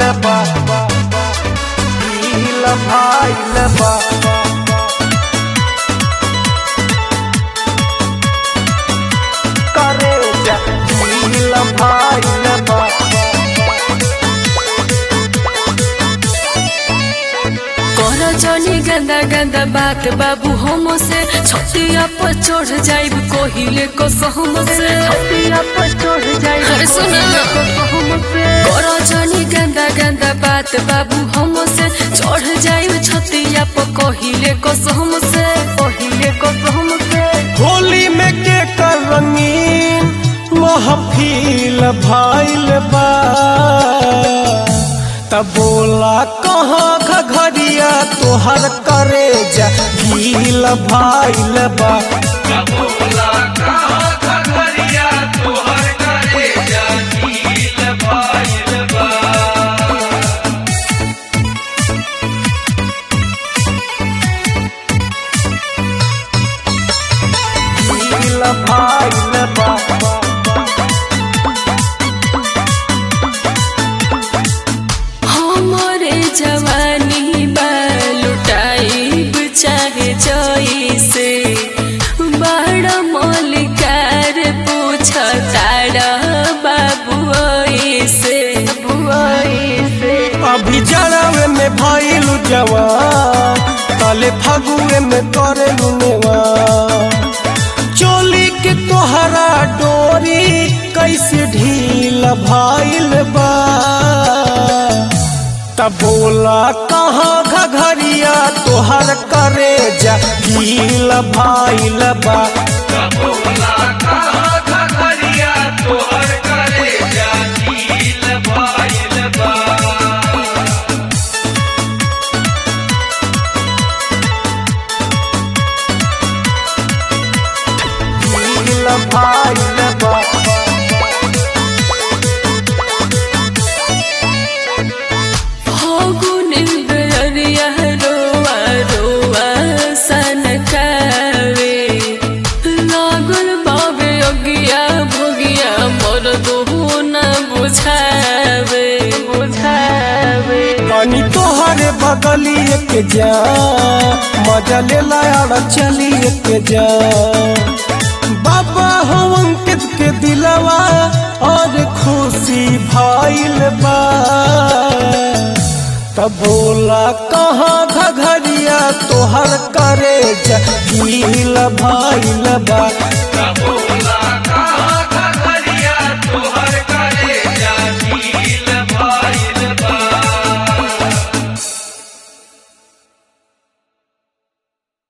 बा दिल भाइल बा करे जा दिल भाइल बा कर जनी गंदा गंदा बात बाबू हम से छतिया पर चढ़ जाइब कोहिले को सहम से छतिया पर चढ़ जाई अरे सुन कर जनी गंदा गंदा बात बाबू हम से चढ़ जाइब छतिया पर कोहिले को सहम से पहिले को हम से होली में के कर रंगीन महफिल भाइल बा तब बोला कहाँ घघरिया तोहर करे जा गील भाइल बा गील भाइल बा हमरे जवानी बा लुटाइब चाहे जइसे बड़ा मलिकार पूछ तारा बाबू से अभी जड़ावे में भइलु जवान तले फगुए में करे नेवा चोली के तोहरा डोरी कैसे ढील भाइल बा तब बोला कहाँ घघरिया तोहर करे जा गील भाइल बा गील भाइल बा फागुन बेरिया रोआ रोआ सनकावे लागल बाबे अगिया भोगिया मोर दोहो न बुझावे बुझावे पानी तोहरे बगलिए के जा मजा ले लाया चलिए के जा बाबा हम अंकित के दिलवा और खुशी भाइल बा तब बोला कहाँ घघरिया तोहर करे जा गील भाइल बा